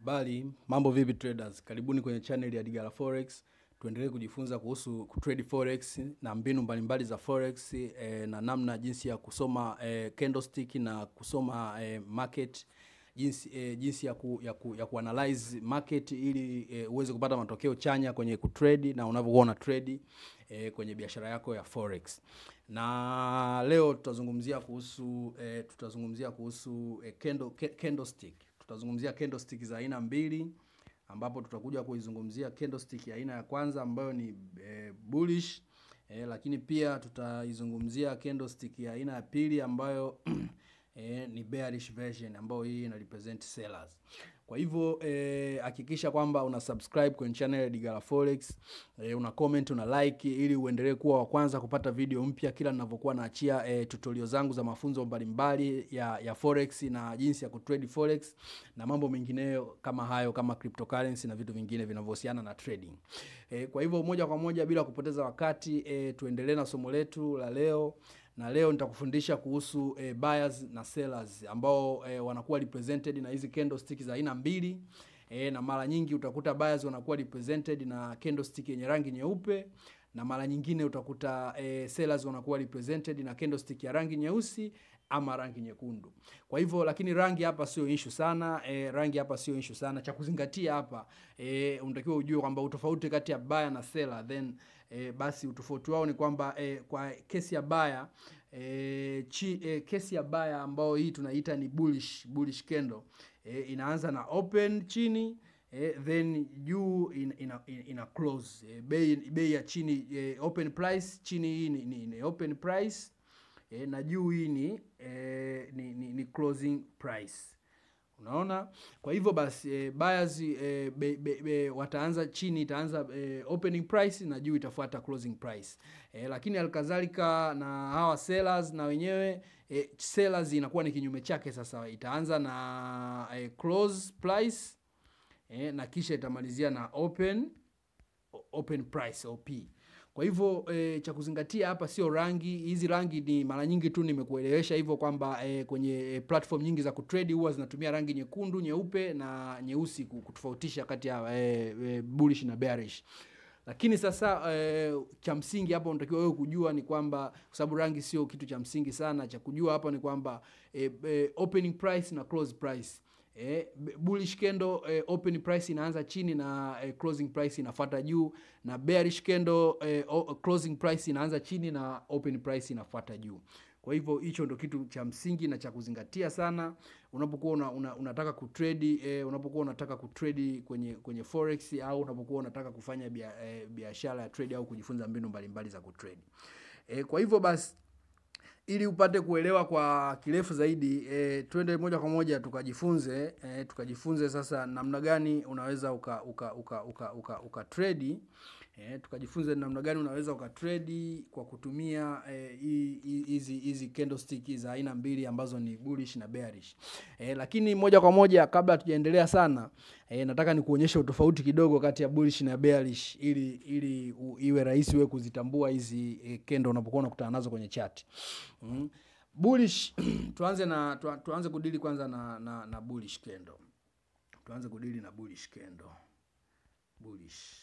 Habari, mambo vipi traders? Karibuni kwenye channel ya Digala Forex. Tuendelee kujifunza kuhusu kutrade forex na mbinu mbalimbali za forex eh, na namna jinsi ya kusoma eh, candlestick na kusoma eh, market jinsi, eh, jinsi ya, ku, ya, ku, ya kuanalyze market ili eh, uweze kupata matokeo chanya kwenye kutrade na unavyokuwa una trade eh, kwenye biashara yako ya forex. Na leo tutazungumzia kuhusu eh, tutazungumzia kuhusu eh, candle, ca- candlestick. Tutazungumzia candlestick za aina mbili ambapo tutakuja kuizungumzia candlestick ya aina ya kwanza ambayo ni eh, bullish eh, lakini pia tutaizungumzia candlestick ya aina ya pili ambayo eh, ni bearish version ambayo hii ina represent sellers. Kwa hivyo eh, hakikisha kwamba una subscribe kwenye channel ya Digala Forex, eh, una comment, una like ili uendelee kuwa wa kwanza kupata video mpya kila ninavyokuwa naachia eh, tutorial zangu za mafunzo mbalimbali ya, ya forex na jinsi ya kutrade forex na mambo mengineyo kama hayo kama cryptocurrency na vitu vingine vinavyohusiana na trading. Eh, kwa hivyo moja kwa moja bila kupoteza wakati eh, tuendelee na somo letu la leo na leo nitakufundisha kuhusu eh, buyers na sellers ambao eh, wanakuwa represented na hizi candlestick za aina mbili eh, na mara nyingi utakuta buyers wanakuwa represented na candlestick yenye rangi nyeupe na mara nyingine utakuta eh, sellers wanakuwa represented na candlestick ya rangi nyeusi ama rangi nyekundu. Kwa hivyo lakini rangi hapa sio issue sana, e, rangi hapa sio issue sana. Cha kuzingatia hapa e, unatakiwa ujue kwamba utofauti kati ya buyer na seller then e, basi utofauti wao ni kwamba e, kwa kesi ya buyer e, chi, e, kesi ya buyer ambao hii tunaita ni bullish bullish candle e, inaanza na open chini eh, then juu ina, ina, ina close eh, bei bei ya chini eh, open price chini hii ni, ni, ni open price eh, na juu hii ni, eh, ni, ni, ni closing price unaona kwa hivyo basi eh, buyers eh, be, be, be, wataanza chini itaanza eh, opening price na juu itafuata closing price eh, lakini alkadhalika na hawa sellers na wenyewe eh, sellers inakuwa ni kinyume chake sasa itaanza na eh, close price eh, na kisha itamalizia na open open price op kwa hivyo e, cha kuzingatia hapa sio rangi hizi rangi ni mara nyingi tu nimekuelewesha hivyo kwamba e, kwenye e, platform nyingi za kutrade huwa zinatumia rangi nyekundu nyeupe na nyeusi ku- kutofautisha kati ya e, e, bullish na bearish lakini sasa e, cha msingi hapa unatakiwa wewe kujua ni kwamba kwa sababu rangi sio kitu cha msingi sana cha kujua hapa ni kwamba e, e, opening price na close price Eh, b- bullish candle eh, open price inaanza chini na eh, closing price inafuata juu na bearish candle eh, o, closing price inaanza chini na open price inafuata juu kwa hivyo hicho ndo kitu cha msingi na cha kuzingatia sana unapokuwa una, una, unataka kutrade eh, unapokuwa unataka kutrade kwenye kwenye forex au unapokuwa unataka kufanya bia, eh, biashara ya trade au kujifunza mbinu mbalimbali za kutrade eh, kwa hivyo basi ili upate kuelewa kwa kirefu zaidi e, twende moja kwa moja tukajifunze e, tukajifunze sasa namna gani unaweza uka uka uka uka, uka, uka trade e, tukajifunze namna gani unaweza uka trade kwa kutumia eh, hii- hii- hizi hizi candlestick za aina mbili ambazo ni bullish na bearish e, lakini moja kwa moja kabla tujaendelea sana e, nataka nikuonyeshe utofauti kidogo kati ya bullish na bearish ili ili u, iwe rahisi wewe kuzitambua hizi e, kendo unapokuwa unakutana nazo kwenye chart mm. bullish tuanze na tu, tuanze kudili kwanza na na, na bullish candle tuanze kudili na bullish candle bullish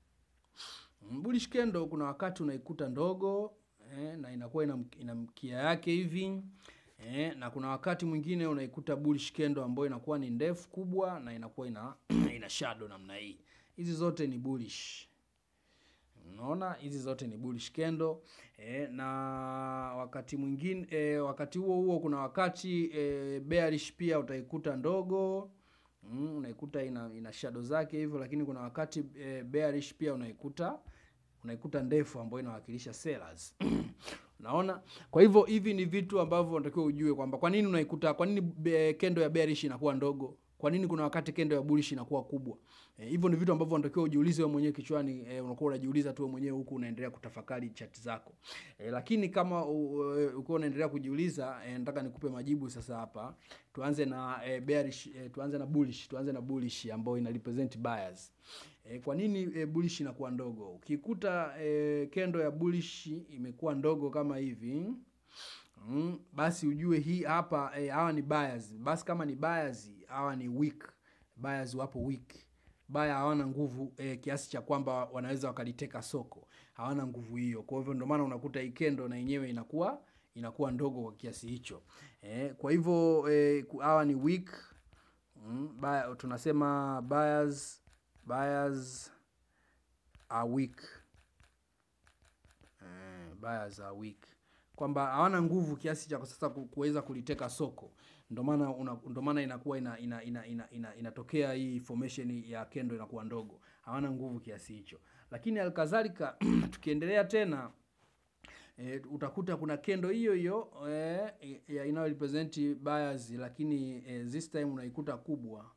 Mm, bullish candle kuna wakati unaikuta ndogo eh, na inakuwa ina, ina mkia yake hivi eh, na kuna wakati mwingine unaikuta bullish candle ambayo inakuwa ni ndefu kubwa na inakuwa ina ina shadow namna hii hizi zote ni bullish unaona hizi zote ni bullish candle e, na wakati mwingine e, wakati huo huo kuna wakati e, bearish pia utaikuta ndogo mm, unaikuta ina, ina shadow zake hivyo lakini kuna wakati e, bearish pia unaikuta unaikuta ndefu ambayo inawakilisha sellers unaona kwa hivyo hivi ni vitu ambavyo unatakiwa ujue kwamba kwa nini unaikuta kwa nini be- kendo ya bearish inakuwa ndogo kwa nini kuna wakati kendo ya bullish inakuwa kubwa Eh, hivyo ni vitu ambavyo unatakiwa ujiulize wewe mwenyewe kichwani e, unakuwa unajiuliza tu wewe mwenyewe huku unaendelea kutafakari chati zako e, lakini kama u- u- ukiwa unaendelea kujiuliza e, nataka nikupe majibu sasa hapa tuanze na e, bearish e, tuanze na bullish tuanze na bullish ambayo ina represent buyers e, kwa nini e, bullish inakuwa ndogo ukikuta e, kendo ya bullish imekuwa ndogo kama hivi mm, basi ujue hii hapa eh, hawa ni buyers basi kama ni buyers hawa ni weak buyers wapo weak baya hawana nguvu eh, kiasi cha kwamba wanaweza wakaliteka soko hawana nguvu hiyo kwa hivyo ndio maana unakuta hii kendo na yenyewe inakuwa inakuwa ndogo kwa kiasi hicho eh, kwa hivyo eh, ku- hawa ni weak mm, buy, tunasema buyers buyers are weak eh, buyers are weak kwamba hawana nguvu kiasi cha sasa ku- kuweza kuliteka soko ndio maana una- ndio maana inakuwa ina, ina, ina, ina, ina, inatokea hii formation ya kendo inakuwa ndogo hawana nguvu kiasi hicho lakini alkadhalika tukiendelea tena e, utakuta kuna kendo hiyo hiyo e, inayo represent buyers lakini e, this time unaikuta kubwa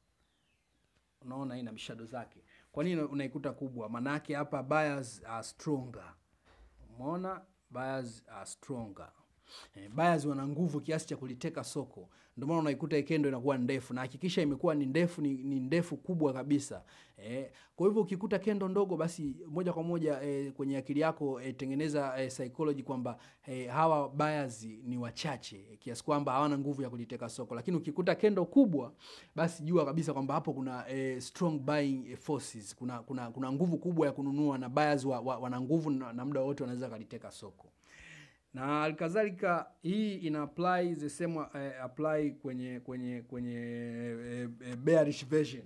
unaona ina mishado zake kwa nini unaikuta kubwa maanaake hapa buyers are stronger umeona buyers are stronger eh, buyers wana nguvu kiasi cha kuliteka soko ndio maana unaikuta hii kendo inakuwa ndefu na hakikisha imekuwa ni ndefu ni, ni ndefu kubwa kabisa eh, kwa hivyo ukikuta kendo ndogo basi moja kwa moja eh, kwenye akili yako eh, tengeneza eh, psychology kwamba eh, hawa buyers ni wachache eh, kiasi kwamba hawana nguvu ya kuliteka soko lakini ukikuta kendo kubwa basi jua kabisa kwamba hapo kuna eh, strong buying eh, forces kuna, kuna kuna nguvu kubwa ya kununua na buyers wa, wa, wana nguvu na, na muda wote wanaweza kaliteka soko na alikadhalika hii ina apply the same eh, apply kwenye kwenye kwenye eh, eh, bearish version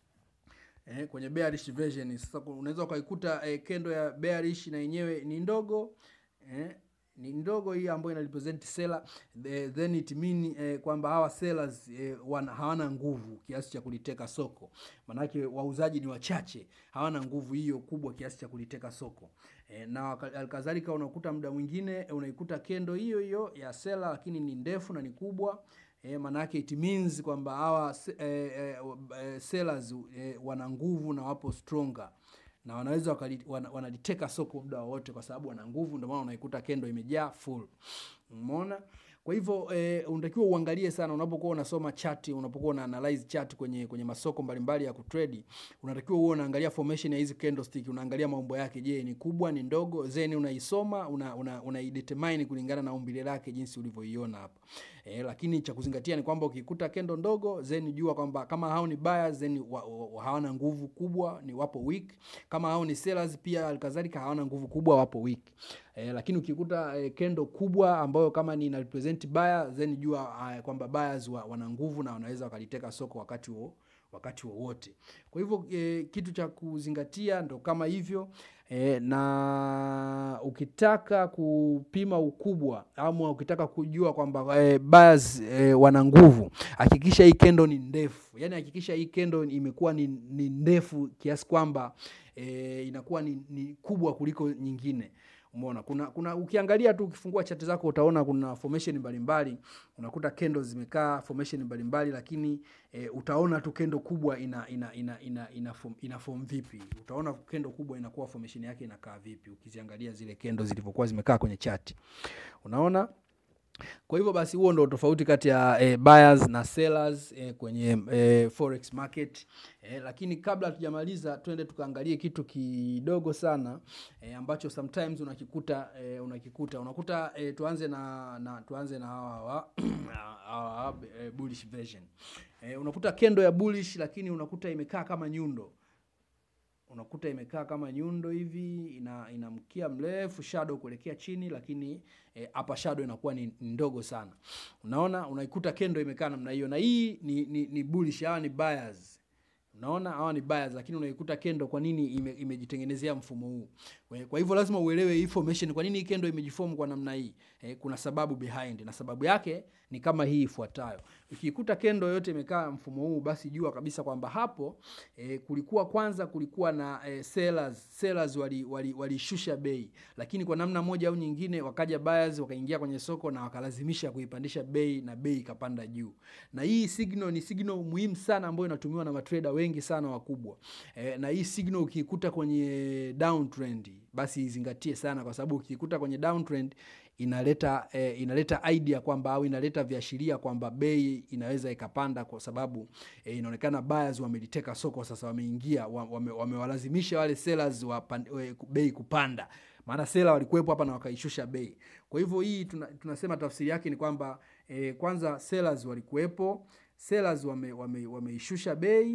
eh, kwenye bearish version sasa ku- unaweza ukaikuta eh, kendo ya bearish na yenyewe ni ndogo eh, ni ndogo hii ambayo ina represent seller the- then it mean eh, kwamba hawa sellers eh, wana, hawana nguvu kiasi cha kuliteka soko maanake wauzaji ni wachache hawana nguvu hiyo kubwa kiasi cha kuliteka soko eh, na waka- alkadhalika unakuta muda mwingine eh, unaikuta kendo hiyo hiyo ya seller lakini ni ndefu na ni kubwa eh, maanake it means kwamba hawa se- eh, eh, eh, sellers eh, wana nguvu na wapo stronger na wanaweza wakali- wana- wanaliteka soko muda wowote kwa sababu wana nguvu ndio maana unaikuta kendo imejaa full umeona kwa hivyo eh, unatakiwa uangalie sana unapokuwa unasoma chart unapokuwa una analyze chart kwenye kwenye masoko mbalimbali ya kutrade unatakiwa uwe unaangalia formation ya hizi candlestick unaangalia maumbo yake je ni kubwa ni ndogo then unaisoma una, una, unaidetermine kulingana na umbile lake jinsi ulivyoiona hapa eh, lakini cha kuzingatia ni kwamba ukikuta kendo ndogo then jua kwamba kama hao ni buyers then wa, wa, wa, hawana nguvu kubwa ni wapo weak kama hao ni sellers pia alikadhalika hawana nguvu kubwa wapo weak eh, lakini ukikuta eh, kendo kubwa ambayo kama ni ina represent buyer then jua eh, kwamba buyers wa, wana nguvu na wanaweza wakaliteka soko wakati huo wakati wowote kwa hivyo e, kitu cha kuzingatia ndo kama hivyo e, na ukitaka kupima ukubwa ama ukitaka kujua kwamba e, buyers e, wana nguvu hakikisha hii kendo ni ndefu yaani hakikisha hii kendo imekuwa ni, ni ndefu kiasi kwamba e, inakuwa ni, ni kubwa kuliko nyingine umeona kuna kuna ukiangalia tu ukifungua chati zako utaona kuna formation mbalimbali unakuta kendo zimekaa formation mbalimbali lakini e, utaona tu kendo kubwa ina ina ina ina ina form, ina form vipi utaona kendo kubwa inakuwa formation yake inakaa vipi ukiziangalia zile kendo zilivyokuwa zimekaa kwenye chati unaona kwa hivyo basi huo ndo tofauti kati ya eh, buyers na sellers eh, kwenye eh, forex market eh, lakini kabla hatujamaliza twende tukaangalie kitu kidogo sana eh, ambacho sometimes unakikuta eh, unakikuta unakuta eh, tuanze na, na tuanze na hawa hawa hawa hawa, eh, bullish version eh, unakuta kendo ya bullish lakini unakuta imekaa kama nyundo unakuta imekaa kama nyundo hivi ina, ina mkia mrefu shadow kuelekea chini lakini eh, hapa shadow inakuwa ni, ni ndogo sana unaona unaikuta kendo imekaa namna hiyo na hii ni, ni, ni bullish hawa ni buyers unaona hawa ni buyers lakini unaikuta kendo kwa nini ime, imejitengenezea mfumo huu Kwa- kwa hivyo lazima uelewe hii formation kwa nini hii kendo imejiform kwa namna hii eh, kuna sababu behind na sababu yake ni kama hii ifuatayo ukikuta kendo yote imekaa mfumo huu basi jua kabisa kwamba hapo eh, kulikuwa kwanza kulikuwa na eh, sellers sellers walishusha wali, walishusha bei lakini kwa namna moja au nyingine wakaja buyers wakaingia kwenye soko na wakalazimisha kuipandisha bei na bei ikapanda juu na hii signal ni signal muhimu sana ambayo inatumiwa na matrader wengi sana wakubwa eh, na hii signal ukiikuta kwenye downtrend basi izingatie sana kwa sababu ukiikuta kwenye downtrend inaleta eh, inaleta idea kwamba au inaleta viashiria kwamba bei inaweza ikapanda kwa sababu eh, inaonekana buyers wameliteka soko sasa wameingia wa- wame- wamewalazimisha wale sellers wa bei kupanda maana sela walikuwepo hapa na wakaishusha bei kwa hivyo hii tuna, tunasema tafsiri yake ni kwamba eh, kwanza sellers walikuwepo sellers wameishusha wame, wame wameishusha bei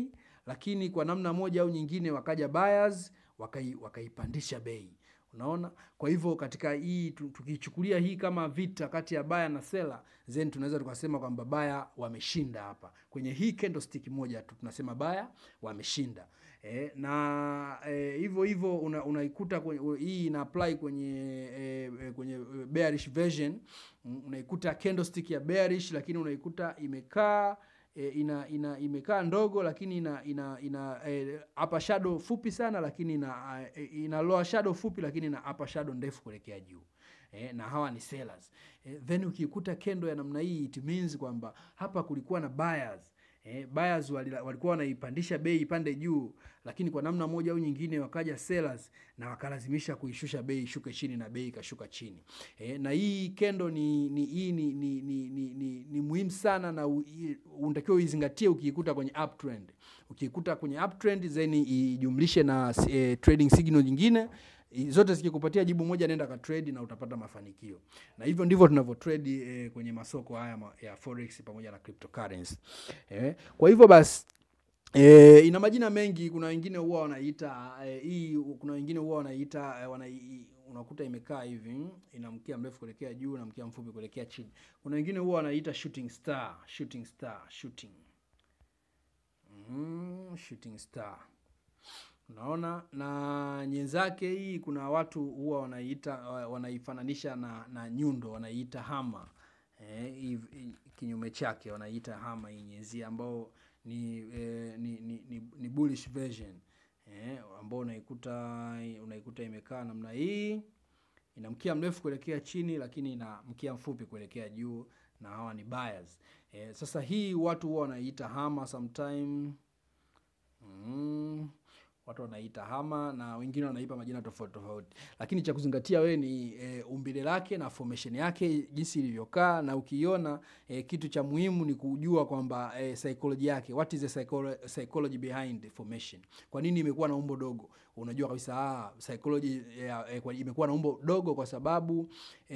lakini kwa namna moja au nyingine wakaja buyers wakai, wakaipandisha bei unaona kwa hivyo katika hii tu- tukichukulia hii kama vita kati ya baya na sela then tunaweza tukasema kwamba baya wameshinda hapa kwenye hii candlestick moja tu tunasema baya wameshinda e, na eh, hivyo hivyo una, unaikuta kwenye, u- hii ina apply kwenye e, e, kwenye eh, bearish version Mm, unaikuta candlestick ya bearish lakini unaikuta imekaa e, ina, ina imekaa ndogo lakini ina ina ina e, upper shadow fupi sana lakini ina e, ina lower shadow fupi lakini ina upper shadow ndefu kuelekea juu e, na hawa ni sellers e, then ukikuta kendo ya namna hii it means kwamba hapa kulikuwa na buyers Eh, buyers walila- walikuwa wanaipandisha bei ipande juu lakini kwa namna moja au nyingine wakaja sellers na wakalazimisha kuishusha bei ishuke chini na bei ikashuka chini eh, na hii kendo ni ni hii ni, ni, ni, ni, ni, ni muhimu sana na u- i- unatakiwa uizingatie ukiikuta kwenye uptrend ukiikuta kwenye uptrend then ijumlishe na eh, trading signal nyingine I- zote zikikupatia jibu moja nenda ka trade na utapata mafanikio na hivyo ndivyo tunavyo trade eh, kwenye masoko haya ma- ya forex pamoja na cryptocurrency eh, kwa hivyo basi E, ina majina mengi kuna wengine huwa wanaita e, hii kuna wengine huwa wanaita e, wana, i- unakuta imekaa hivi ina mkia mrefu kuelekea juu na mkia mfupi kuelekea chini kuna wengine huwa wanaita shooting star shooting star shooting mm, shooting star unaona na nyenzake hii kuna watu huwa wanaiita wa- wanaifananisha na, na nyundo wanaiita hama eh, hiv- i- kinyume chake wanaiita hama hii nyenzi ambao ni, eh, ni, ni, ni, ni bullish version eh, ambao unaikuta unaikuta imekaa namna hii ina mkia mrefu kuelekea chini lakini ina mkia mfupi kuelekea juu na hawa ni buyers eh, sasa hii watu huwa wanaiita hama sometime mm, watu wanaita hama na wengine wanaipa majina tofauti tofauti lakini cha kuzingatia wewe ni e, umbile lake na formation yake jinsi ilivyokaa na ukiiona e, kitu cha muhimu ni kujua kwamba e, psychology yake what is the psycholo- psychology behind the formation kwa nini imekuwa na umbo dogo unajua kabisa ah, psychology ya, e, kwa- imekuwa na umbo dogo kwa sababu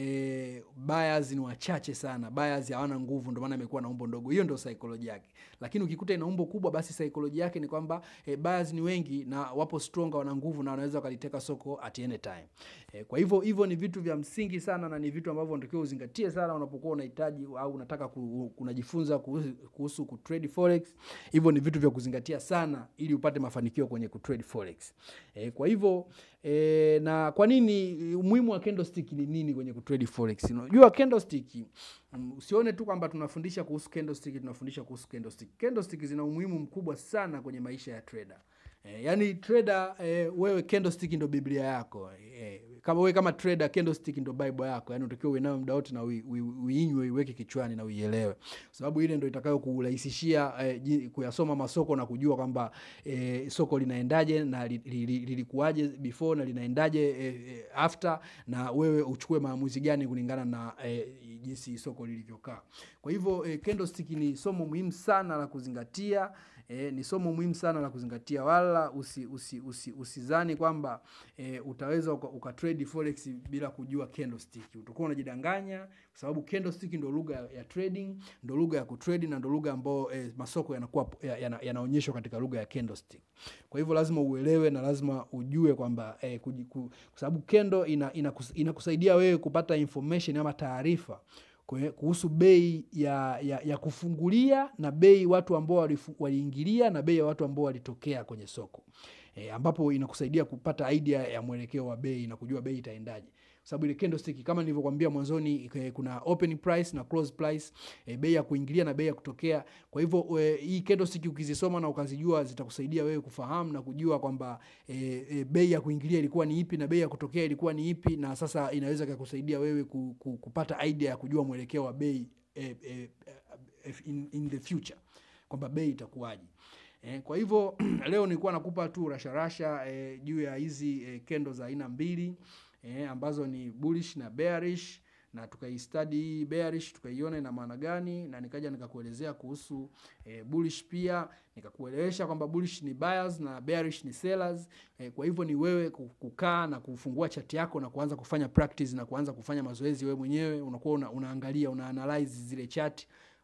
e, buyers ni wachache sana buyers hawana nguvu ndio maana imekuwa na umbo ndogo hiyo ndio psychology yake lakini ukikuta ina umbo kubwa basi psychology yake ni kwamba e, buyers ni wengi na wapo stronger wana nguvu na wanaweza wakaliteka soko at any time e, kwa hivyo hivyo ni vitu vya msingi sana na ni vitu ambavyo unatakiwa uzingatie sana unapokuwa unahitaji au unataka ku, unajifunza kuhusu, kuhusu kutrade forex hivyo ni vitu vya kuzingatia sana ili upate mafanikio kwenye kutrade forex e, kwa hivyo e, na kwa nini umuhimu wa candlestick ni nini kwenye kutrade forex unajua candlestick mm, usione tu kwamba tunafundisha kuhusu candlestick tunafundisha kuhusu candlestick candlestick zina umuhimu mkubwa sana kwenye maisha ya trader Eh, yani trader eh, wewe candlestick ndo biblia yako eh, kama wewe kama trader candlestick ndo bible yako yani unatakiwa uwe nayo muda wote na ui- ui- uinywe uiweke kichwani na uielewe kwa sababu ile ndo itakayo kurahisishia eh, ji- kuyasoma masoko na kujua kwamba eh, soko linaendaje na li- li- li- lilikuwaje before na linaendaje eh, eh, after na wewe uchukue maamuzi gani kulingana na eh, jinsi soko lilivyokaa kwa hivyo eh, candlestick ni somo muhimu sana la kuzingatia E, ni somo muhimu sana la kuzingatia wala usi, usi, usi, usizani kwamba e, utaweza uka, uka trade forex bila kujua candlestick utakuwa unajidanganya kwa sababu candlestick ndo lugha ya, ya trading ndo lugha ya kutrade na ndo lugha ambayo e, masoko yanakuwa ya- yana- yanaonyeshwa katika lugha ya candlestick kwa hivyo lazima uelewe na lazima ujue kwamba e, kuji- ku- kwa sababu kendo ina, ina, inakusaidia wewe kupata information ama taarifa kwe- kuhusu bei ya, ya, ya kufungulia na bei watu ambao walifu- waliingilia na bei ya watu ambao walitokea kwenye soko e, ambapo inakusaidia kupata idea ya mwelekeo wa bei na kujua bei itaendaje kwa sababu ile candlestick kama nilivyokuambia mwanzoni eh, kuna opening price na close price e, bei ya kuingilia na bei ya kutokea kwa hivyo e, hii candlestick ukizisoma na ukazijua zitakusaidia wewe kufahamu na kujua kwamba e, e, bei ya kuingilia ilikuwa ni ipi na bei ya kutokea ilikuwa ni ipi na sasa inaweza kakusaidia wewe ku, ku, kupata idea ya kujua mwelekeo wa bei e, e, e, in, in the future kwamba bei itakuwaje Eh, kwa hivyo leo nilikuwa nakupa tu rasharasha eh, juu ya hizi eh, kendo za aina mbili eh, ambazo ni bullish na bearish na tukaistudy hii bearish tukaiona ina maana gani na nikaja nikakuelezea kuhusu eh, bullish pia nikakuelewesha kwamba bullish ni buyers na bearish ni sellers eh, kwa hivyo ni wewe ku- kukaa na kufungua chati yako na kuanza kufanya practice na kuanza kufanya mazoezi wewe mwenyewe unakuwa una, unaangalia una analyze zile chati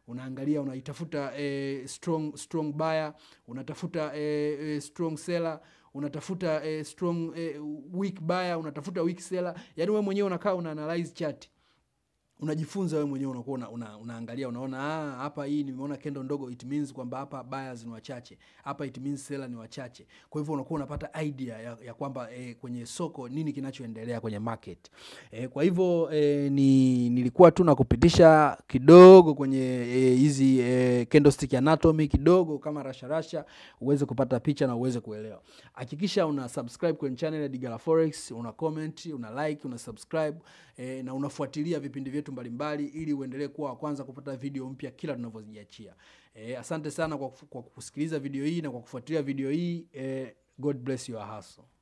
unaangalia unaitafuta eh, strong strong buyer unatafuta eh, eh, strong seller unatafuta eh, strong eh, weak buyer unatafuta weak seller yani wewe mwenyewe unakaa una analyze chart unajifunza wewe mwenyewe unakuwa una, una, unaangalia unaona ah, hapa hii nimeona kendo ndogo it means kwamba hapa buyers ni wachache hapa it means seller ni wachache kwa hivyo unakuwa unapata idea ya, ya kwamba eh, kwenye soko nini kinachoendelea kwenye market eh, kwa hivyo eh, ni nilikuwa tu nakupitisha kidogo kwenye eh, hizi eh, candlestick anatomy kidogo kama rasharasha uweze kupata picha na uweze kuelewa hakikisha una subscribe kwenye channel ya Digala Forex una comment una like una subscribe eh, na unafuatilia vipindi vyetu mbalimbali ili uendelee kuwa wa kwanza kupata video mpya kila tunavyoziachia eh, asante sana kwa, kwa kusikiliza video hii na kwa kufuatilia video hii eh, god bless your hustle